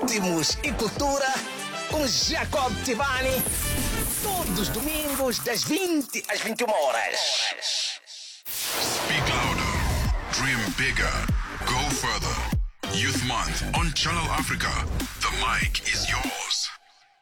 ritmos e cultura com Jacob Tivani. Todos os domingos, das 20 às 21 horas. Speak louder, dream bigger, go further. Youth Month on Channel Africa. The mic is yours.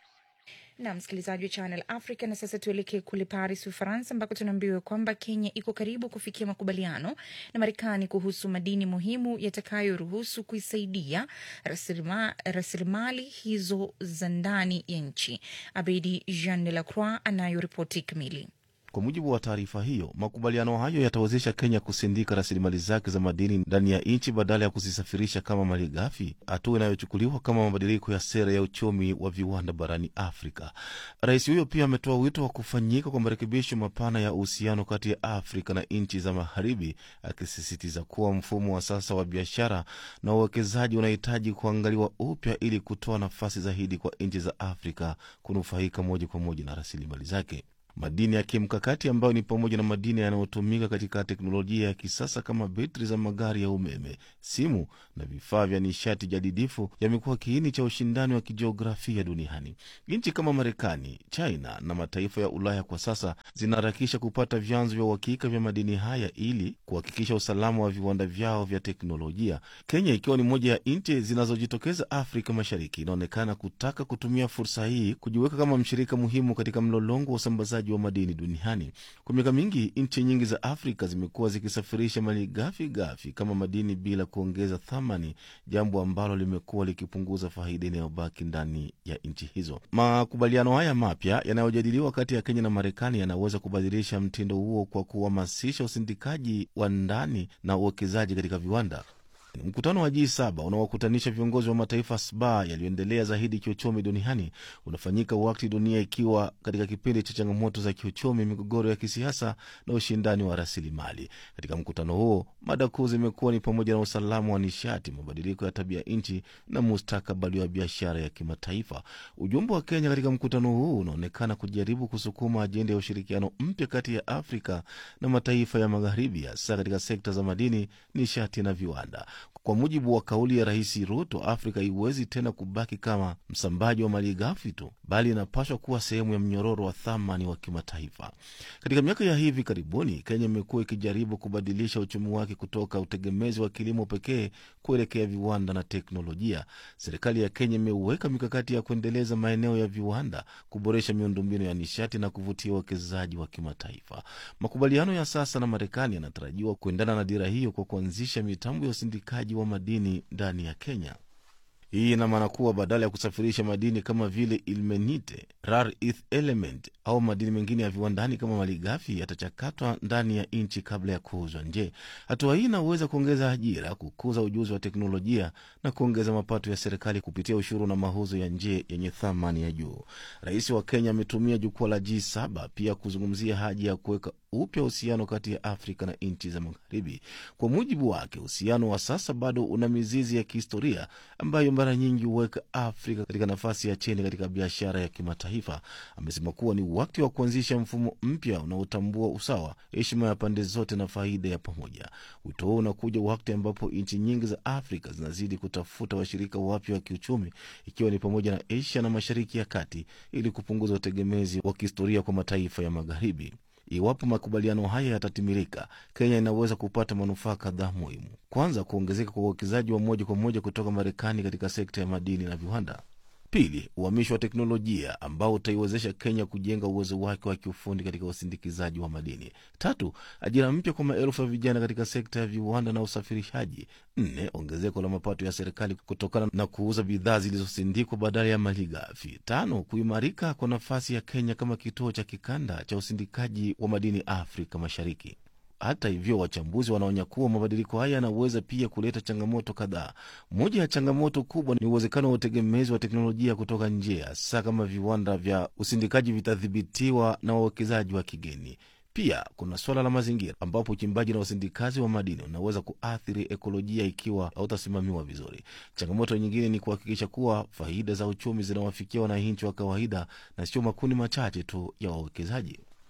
na msikilizaji wa Channel Africa. Na sasa tuelekee kule Paris, Ufaransa, ambako tunaambiwa kwamba Kenya iko karibu kufikia makubaliano na Marekani kuhusu madini muhimu yatakayoruhusu kuisaidia rasilima- rasilimali hizo za ndani ya nchi. Abedi Jean de la Croix anayo ripoti kamili. Kwa mujibu wa taarifa hiyo, makubaliano hayo yatawezesha Kenya kusindika rasilimali zake za madini ndani ya nchi badala ya kuzisafirisha kama mali ghafi, hatua inayochukuliwa kama mabadiliko ya sera ya uchumi wa viwanda barani Afrika. Rais huyo pia ametoa wito wa kufanyika kwa marekebisho mapana ya uhusiano kati ya Afrika na nchi za Magharibi, akisisitiza kuwa mfumo wa sasa wa biashara na uwekezaji unahitaji kuangaliwa upya ili kutoa nafasi zaidi kwa nchi za Afrika kunufaika moja kwa moja na rasilimali zake. Madini ya kimkakati ambayo ni pamoja na madini yanayotumika katika teknolojia ya kisasa kama betri za magari ya umeme, simu na vifaa vya nishati jadidifu yamekuwa kiini cha ushindani wa kijiografia duniani. Nchi kama Marekani, China na mataifa ya Ulaya kwa sasa zinaharakisha kupata vyanzo vya uhakika vya madini haya ili kuhakikisha usalama wa viwanda vyao vya teknolojia. Kenya ikiwa ni moja ya nchi zinazojitokeza Afrika Mashariki, inaonekana kutaka kutumia fursa hii kujiweka kama mshirika muhimu katika mlolongo wa usambazaji wa madini duniani. Kwa miaka mingi, nchi nyingi za Afrika zimekuwa zikisafirisha mali ghafi ghafi kama madini bila kuongeza thamani, jambo ambalo limekuwa likipunguza faida inayobaki ndani ya nchi hizo. Makubaliano haya mapya yanayojadiliwa kati ya Kenya na Marekani yanaweza kubadilisha mtindo huo kwa kuhamasisha usindikaji wa ndani na uwekezaji katika viwanda. Mkutano wa G7 unaowakutanisha viongozi wa mataifa saba yaliyoendelea zaidi kiuchumi duniani unafanyika wakati dunia ikiwa katika kipindi cha changamoto za kiuchumi, migogoro ya kisiasa na ushindani wa rasilimali. Katika mkutano huo, mada kuu zimekuwa ni pamoja na usalama wa nishati, mabadiliko ya tabia nchi na mustakabali wa biashara ya kimataifa. Ujumbe wa Kenya katika mkutano huu unaonekana kujaribu kusukuma ajenda ya ushirikiano mpya kati ya Afrika na mataifa ya Magharibi, hasa katika sekta za madini, nishati na viwanda. Kwa mujibu wa kauli ya Rais Ruto, Afrika haiwezi tena kubaki kama msambaji wa mali ghafi tu, bali inapaswa kuwa sehemu ya mnyororo wa thamani wa kimataifa. Katika miaka ya hivi karibuni, Kenya imekuwa ikijaribu kubadilisha uchumi wake kutoka utegemezi wa kilimo pekee kuelekea viwanda na teknolojia. Serikali ya Kenya imeweka mikakati ya kuendeleza maeneo ya viwanda, kuboresha miundombinu ya nishati na kuvutia uwekezaji wa kimataifa. Makubaliano ya sasa na Marekani yanatarajiwa kuendana na dira hiyo kwa kuanzisha mitambo ya usindikaji wa madini ndani ya Kenya. Hii ina maana kuwa badala ya kusafirisha madini kama vile ilmenite, rare earth element au madini mengine ya viwandani kama malighafi yatachakatwa ndani ya nchi kabla ya kuuzwa nje. Hatua hii inaweza kuongeza ajira, kukuza ujuzi wa teknolojia na kuongeza mapato ya serikali kupitia ushuru na mauzo ya nje yenye thamani ya juu. Rais wa Kenya ametumia jukwaa la G7 pia kuzungumzia haja ya kuweka upya uhusiano kati ya Afrika na nchi za Magharibi. Kwa mujibu wake, uhusiano wa sasa bado una mizizi ya kihistoria ambayo mara nyingi huweka Afrika katika nafasi ya chini katika biashara ya kimataifa. Amesema kuwa ni wakati wa kuanzisha mfumo mpya unaotambua usawa, heshima ya pande zote na faida ya pamoja. Wito huo unakuja wakati ambapo nchi nyingi za Afrika zinazidi kutafuta washirika wapya wa kiuchumi, ikiwa ni pamoja na Asia na Mashariki ya Kati, ili kupunguza utegemezi wa kihistoria kwa mataifa ya Magharibi. Iwapo makubaliano haya yatatimilika, Kenya inaweza kupata manufaa kadhaa muhimu. Kwanza, kuongezeka kwa uwekezaji wa moja kwa moja kutoka Marekani katika sekta ya madini na viwanda. Pili, uhamisho wa teknolojia ambao utaiwezesha Kenya kujenga uwezo wake wa kiufundi katika usindikizaji wa madini. Tatu, ajira mpya kwa maelfu ya vijana katika sekta ya viwanda na usafirishaji. Nne, ongezeko la mapato ya serikali kutokana na kuuza bidhaa zilizosindikwa badala ya mali ghafi. Tano, kuimarika kwa nafasi ya Kenya kama kituo cha kikanda cha usindikaji wa madini Afrika Mashariki. Hata hivyo, wachambuzi wanaonya kuwa mabadiliko haya yanaweza pia kuleta changamoto kadhaa. Moja ya changamoto kubwa ni uwezekano wa utegemezi wa teknolojia kutoka nje, hasa kama viwanda vya usindikaji vitadhibitiwa na wawekezaji wa kigeni. Pia kuna suala la mazingira, ambapo uchimbaji na usindikazi wa madini unaweza kuathiri ekolojia ikiwa hautasimamiwa vizuri. Changamoto nyingine ni kuhakikisha kuwa faida za uchumi zinawafikia wananchi wa kawaida na sio makundi machache tu ya wawekezaji.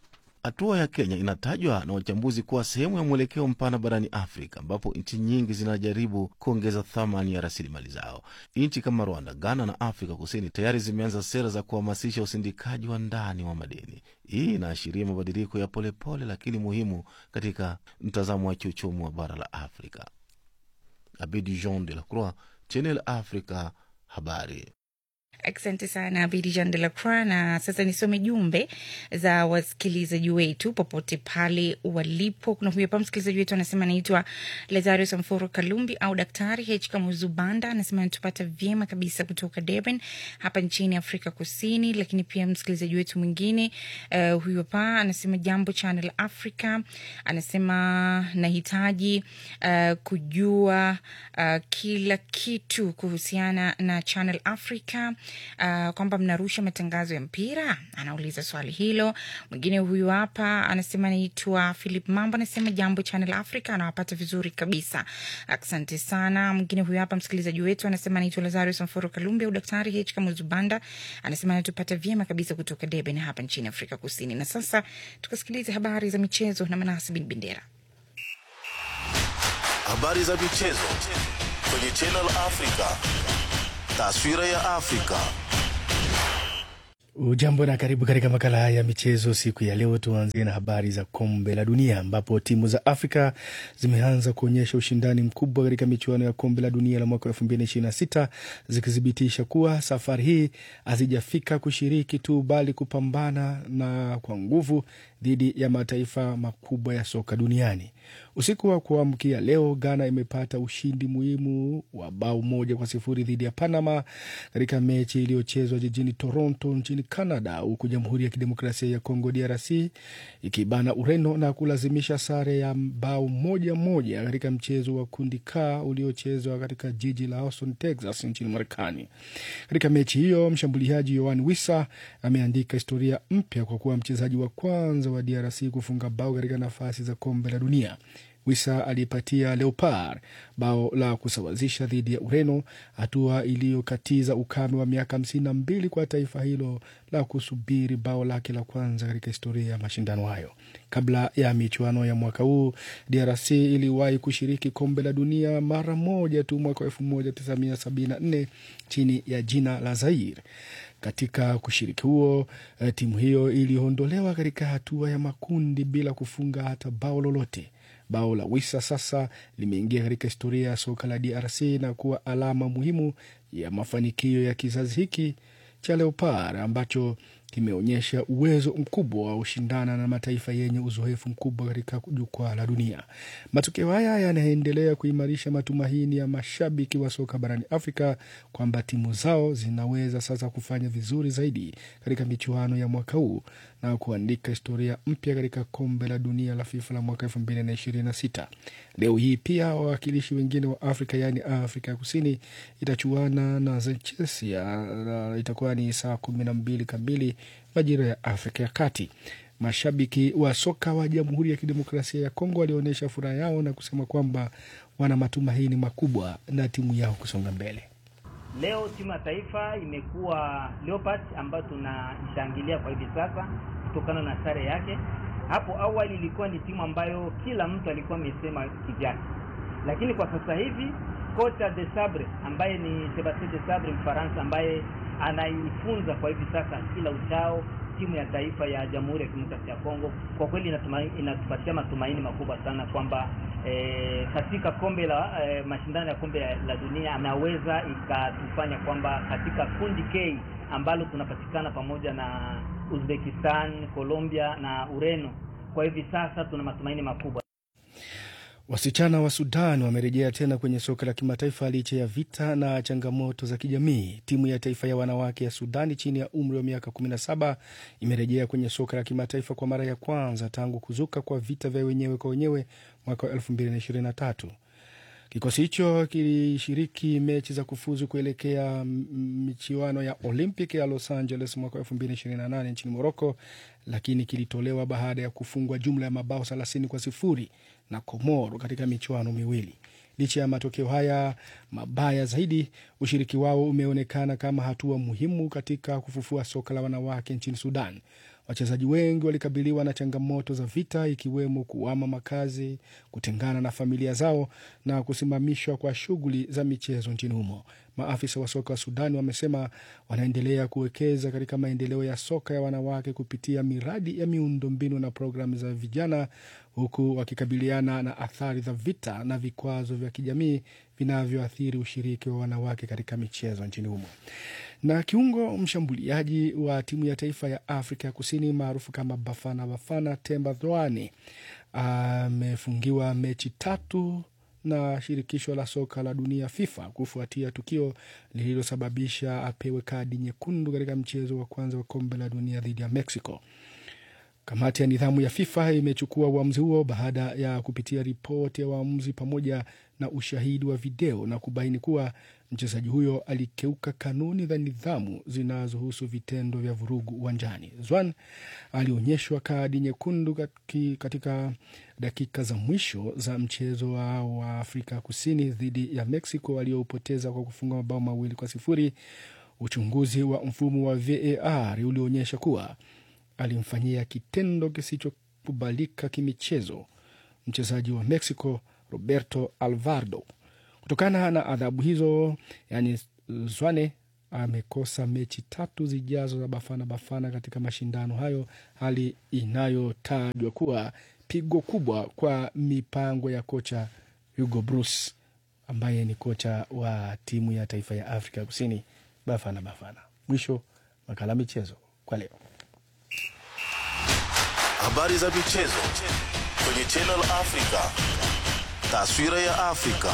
Hatua ya Kenya inatajwa na wachambuzi kuwa sehemu ya mwelekeo mpana barani Afrika, ambapo nchi nyingi zinajaribu kuongeza thamani ya rasilimali zao. Nchi kama Rwanda, Ghana na Afrika Kusini tayari zimeanza sera za kuhamasisha usindikaji wa ndani wa madini. Hii inaashiria mabadiliko ya polepole pole, lakini muhimu katika mtazamo wa kiuchumi wa bara la Afrika. Abidi Jean de la Croix, Channel Africa, habari. Asante sana Abidi Jean de la Croix. Na sasa nisome jumbe za wasikilizaji wetu popote pale walipo. Kuna huyu hapa msikilizaji wetu anasema anaitwa Lazario Samforo Kalumbi au Daktari H Kamuzubanda, anasema anatupata vyema kabisa kutoka Durban hapa nchini Afrika Kusini. Lakini pia msikilizaji wetu mwingine uh, huyu hapa anasema jambo Channel Africa, anasema nahitaji uh, kujua uh, kila kitu kuhusiana na Channel Africa uh, kwamba mnarusha matangazo ya mpira, anauliza swali hilo. Mwingine huyu hapa anasema anaitwa Philip Mambo, anasema jambo Channel Africa, anawapata vizuri kabisa, asante sana. Mwingine huyu hapa msikilizaji wetu anasema anaitwa Lazario Samforo Kalumbi au Daktari H Kamuzubanda, anasema anatupata vyema kabisa kutoka Durban hapa nchini Afrika Kusini. Na sasa tukasikiliza habari za michezo na Manasi Bin Bendera. Habari za michezo kwenye Channel Africa. Taswira ya Afrika. Ujambo na karibu katika makala haya ya michezo siku ya leo. Tuanzie na habari za kombe la dunia ambapo timu za Afrika zimeanza kuonyesha ushindani mkubwa katika michuano ya kombe la dunia la mwaka elfu mbili ishirini na sita zikithibitisha kuwa safari hii hazijafika kushiriki tu bali kupambana na kwa nguvu dhidi ya mataifa makubwa ya soka duniani. Usiku wa kuamkia leo, Ghana imepata ushindi muhimu wa bao moja kwa sifuri dhidi ya Panama katika mechi iliyochezwa jijini Toronto nchini Canada, huku Jamhuri ya Kidemokrasia ya Kongo DRC ikibana Ureno na kulazimisha sare ya bao moja moja katika mchezo wa kundi K uliochezwa katika jiji la Austin, Texas nchini Marekani. Katika mechi hiyo, mshambuliaji Yoan Wissa ameandika historia mpya kwa kuwa mchezaji wa kwanza wa DRC kufunga bao katika nafasi za kombe la dunia. Wisa alipatia Leopard bao la kusawazisha dhidi ya Ureno, hatua iliyokatiza ukame wa miaka hamsini na mbili kwa taifa hilo la kusubiri bao lake la kwanza katika historia ya mashindano hayo. Kabla ya michuano ya mwaka huu, DRC iliwahi kushiriki kombe la dunia mara moja tu mwaka wa elfu moja tisa mia sabini na nne chini ya jina la Zaire. Katika kushiriki huo, timu hiyo iliondolewa katika hatua ya makundi bila kufunga hata bao lolote. Bao la Wisa sasa limeingia katika historia ya soka la DRC na kuwa alama muhimu ya mafanikio ya kizazi hiki cha Leopard ambacho kimeonyesha uwezo mkubwa wa ushindana na mataifa yenye uzoefu mkubwa katika jukwaa la dunia. Matokeo haya yanaendelea kuimarisha matumaini ya mashabiki wa soka barani Afrika kwamba timu zao zinaweza sasa kufanya vizuri zaidi katika michuano ya mwaka huu na kuandika historia mpya katika kombe la dunia la FIFA la mwaka elfu mbili na ishirini na sita. Leo hii pia wawakilishi wengine wa Afrika yaani Afrika ya Kusini itachuana na Zechia, itakuwa ni saa kumi na mbili kamili majira ya Afrika ya Kati. Mashabiki wa soka wa Jamhuri ya Kidemokrasia ya Kongo walionyesha furaha yao na kusema kwamba wana matumaini makubwa na timu yao kusonga mbele. Leo timu ya taifa imekuwa Leopard ambayo tunaishangilia kwa hivi sasa kutokana na sare yake. Hapo awali ilikuwa ni timu ambayo kila mtu alikuwa amesema kivyake, lakini kwa sasa hivi kocha de Sabre ambaye ni Sebastien de Sabre Mfaransa, ambaye anaifunza kwa hivi sasa kila uchao timu ya taifa ya Jamhuri ya Kidemokrasia ya Kongo, kwa kweli inatupatia matumaini makubwa sana kwamba e, katika kombe la e, mashindano ya kombe la dunia anaweza ikatufanya kwamba katika kundi K ambalo tunapatikana pamoja na Uzbekistan, Colombia na Ureno, kwa hivi sasa tuna matumaini makubwa. Wasichana wa Sudan wamerejea tena kwenye soka la kimataifa licha ya vita na changamoto za kijamii. Timu ya taifa ya wanawake ya Sudani chini ya umri wa miaka 17 imerejea kwenye soka la kimataifa kwa mara ya kwanza tangu kuzuka kwa vita vya wenyewe kwa wenyewe mwaka wa 2023. Kikosi hicho kilishiriki mechi za kufuzu kuelekea michuano ya Olympic ya Los Angeles mwaka 2028 nchini Morocco, lakini kilitolewa baada ya kufungwa jumla ya mabao 30 kwa sifuri na Komoro katika michuano miwili. Licha ya matokeo haya mabaya zaidi, ushiriki wao umeonekana kama hatua muhimu katika kufufua soka la wanawake nchini Sudan. Wachezaji wengi walikabiliwa na changamoto za vita, ikiwemo kuama makazi, kutengana na familia zao na kusimamishwa kwa shughuli za michezo nchini humo. Maafisa wa soka wa Sudani wamesema wanaendelea kuwekeza katika maendeleo ya soka ya wanawake kupitia miradi ya miundombinu na programu za vijana, huku wakikabiliana na athari za vita na vikwazo vya kijamii vinavyoathiri ushiriki wa wanawake katika michezo nchini humo. Na kiungo mshambuliaji wa timu ya taifa ya Afrika ya Kusini maarufu kama Bafana Bafana Temba Dhoane amefungiwa mechi tatu na shirikisho la soka la dunia FIFA kufuatia tukio lililosababisha apewe kadi nyekundu katika mchezo wa kwanza wa kombe la dunia dhidi ya Mexico. Kamati ya nidhamu ya FIFA imechukua uamuzi huo baada ya kupitia ripoti ya waamuzi pamoja na ushahidi wa video na kubaini kuwa mchezaji huyo alikeuka kanuni za nidhamu zinazohusu vitendo vya vurugu uwanjani. Zwan alionyeshwa kadi nyekundu katika dakika za mwisho za mchezo wao wa Afrika Kusini dhidi ya Mexico walioupoteza kwa kufunga mabao mawili kwa sifuri. Uchunguzi wa mfumo wa VAR ulionyesha kuwa alimfanyia kitendo kisichokubalika kimichezo mchezaji wa Mexico Roberto Alvarado. Kutokana na adhabu hizo, yani Zwane amekosa mechi tatu zijazo za Bafana Bafana katika mashindano hayo, hali inayotajwa kuwa pigo kubwa kwa mipango ya kocha Hugo Bruce ambaye ni kocha wa timu ya taifa ya Afrika Kusini Bafana Bafana. Mwisho makala michezo kwa leo. Habari za michezo kwenye Channel Africa. Taswira ya Afrika.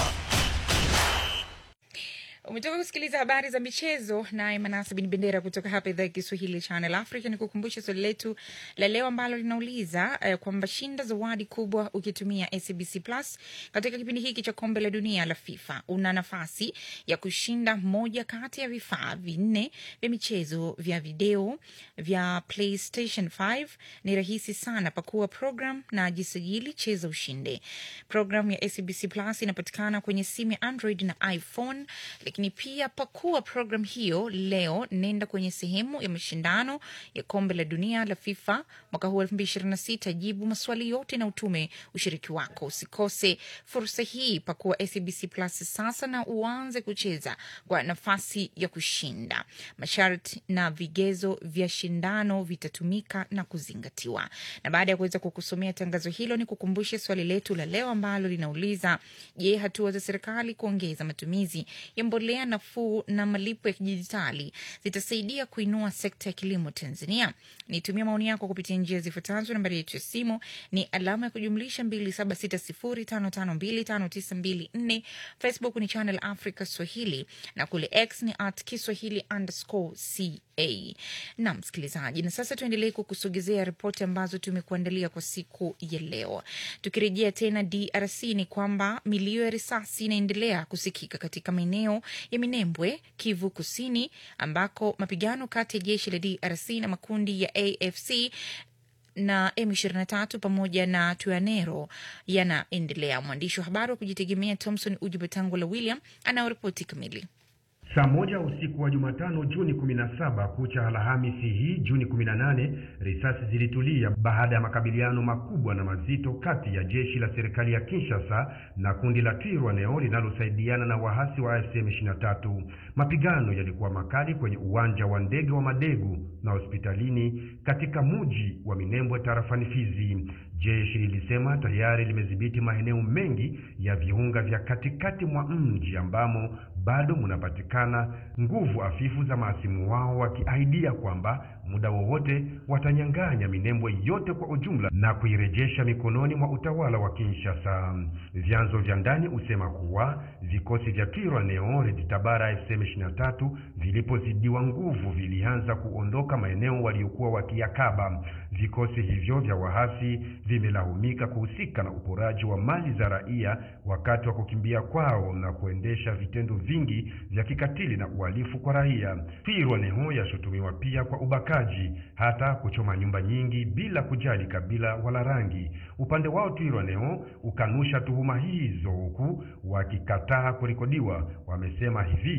Umetoka kusikiliza habari za michezo naye Manasa Bin Bendera kutoka hapa idhaa ya Kiswahili Channel Africa. Ni kukumbusha swali letu la leo ambalo linauliza uh, kwamba shinda zawadi kubwa ukitumia SABC Plus katika kipindi hiki cha kombe la dunia la FIFA. Una nafasi ya kushinda moja kati ya vifaa vinne vya michezo vya video vya PlayStation 5. Ni rahisi sana, pakua program na jisajili, cheza ushinde. Program ya SABC Plus inapatikana kwenye simu ya Android na iPhone lakini pia pakua program hiyo leo, nenda kwenye sehemu ya mashindano ya kombe la dunia la FIFA mwaka huu elfu mbili ishirini na sita. Jibu maswali yote na utume ushiriki wako. Usikose fursa hii, pakua SABC Plus sasa na uanze kucheza kwa nafasi ya kushinda. Masharti na vigezo vya shindano vitatumika na kuzingatiwa. Na baada ya kuweza kukusomea tangazo hilo, ni kukumbushe swali letu la leo ambalo linauliza: Je, hatua za serikali kuongeza matumizi ya mbolea nafuu na malipo ya kidijitali zitasaidia kuinua sekta ya kilimo Tanzania? Nitumia maoni yako kupitia njia zifuatazo. Nambari yetu ya simu ni alama ya kujumlisha 2760552594. Facebook ni Channel Africa Swahili na kule X ni at Kiswahili underscore ca. Na msikilizaji, na sasa tuendelee kukusogezea ripoti ambazo tumekuandalia kwa siku ya leo. Tukirejea tena DRC, ni kwamba milio ya risasi inaendelea kusikika katika maeneo ya Minembwe, Kivu Kusini, ambako mapigano kati ya jeshi la DRC na makundi ya AFC na M23 pamoja na Tuanero yanaendelea. Mwandishi wa habari wa kujitegemea Thomson Ujubatangula William anaoripoti kamili. Saa moja usiku wa Jumatano Juni 17 kucha Alhamisi hii Juni 18, risasi zilitulia baada ya makabiliano makubwa na mazito kati ya jeshi la serikali ya Kinshasa na kundi la Twirwaneho linalosaidiana na wahasi wa AFC M23. Mapigano yalikuwa makali kwenye uwanja wa ndege wa Madegu na hospitalini katika muji wa Minembwe tarafani Fizi. Jeshi lilisema tayari limedhibiti maeneo mengi ya viunga vya katikati mwa mji ambamo bado munapatikana nguvu hafifu za maasimu wao, wakiahidia kwamba muda wowote watanyang'anya Minembwe yote kwa ujumla na kuirejesha mikononi mwa utawala wa Kinshasa. Vyanzo vya ndani husema kuwa vikosi vya Twirwaneho Red Tabara FCM 23 vilipozidiwa nguvu vilianza kuondoka maeneo waliokuwa wakiyakaba. Vikosi hivyo vya wahasi vimelahumika kuhusika na uporaji wa mali za raia wakati wa kukimbia kwao na kuendesha vitendo vingi vya kikatili na uhalifu kwa raia. Twirwaneho yashutumiwa pia kwa ubakaji, hata kuchoma nyumba nyingi bila kujali kabila wala rangi. Upande wao Twirwaneho ukanusha tuhuma hizo, huku wakikataa kurekodiwa. Wamesema hivi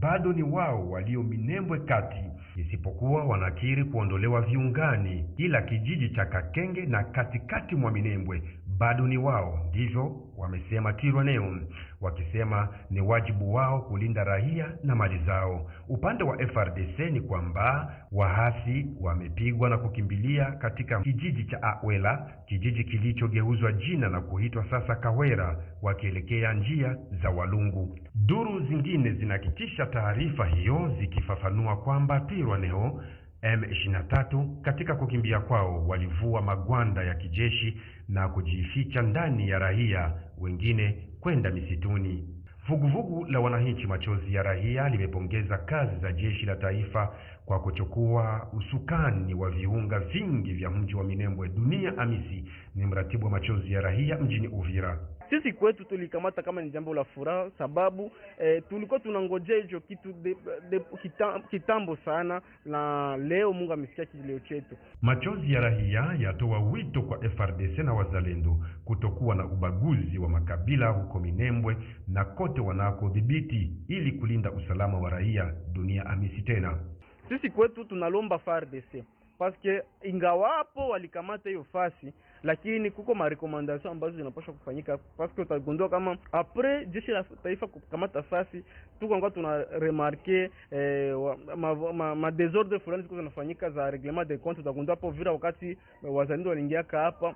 bado ni wao walio Minembwe kati, isipokuwa wanakiri kuondolewa viungani, ila kijiji cha Kakenge na katikati mwa Minembwe bado ni wao. Ndivyo wamesema Twirwaneho, wakisema ni wajibu wao kulinda raia na mali zao. Upande wa FRDC ni kwamba wahasi wamepigwa na kukimbilia katika kijiji cha Awela, kijiji kilichogeuzwa jina na kuitwa sasa Kawera, wakielekea njia za Walungu. Duru zingine zinahakikisha taarifa hiyo zikifafanua kwamba Twirwaneho M23 katika kukimbia kwao walivua magwanda ya kijeshi na kujificha ndani ya raia, wengine kwenda misituni. Vuguvugu la wananchi machozi ya raia limepongeza kazi za jeshi la taifa kwa kuchukua usukani wa viunga vingi vya mji wa Minembwe. Dunia Amisi ni mratibu wa machozi ya raia mjini Uvira. Sisi kwetu tulikamata kama ni jambo la furaha, sababu eh, tulikuwa tunangojea hicho kitu de, de, kitam, kitambo sana, na leo Mungu amesikia kilio chetu. Machozi ya raia yatoa wito kwa FRDC na wazalendo kutokuwa na ubaguzi wa makabila huko Minembwe na kote wanakodhibiti ili kulinda usalama wa raia. Dunia Amisi tena sisi kwetu tunalomba FARDC paske ingawapo walikamata hiyo fasi, lakini kuko marekomandasyon ambazo zinapaswa kufanyika, paske utagundua kama apres jeshi la taifa kukamata fasi, tuko tuna remarke eh, ma, ma, ma desordre fulani ziko zinafanyika za reglement de compte. Utagundua hapo Vira wakati wazalendo waliingiaka hapa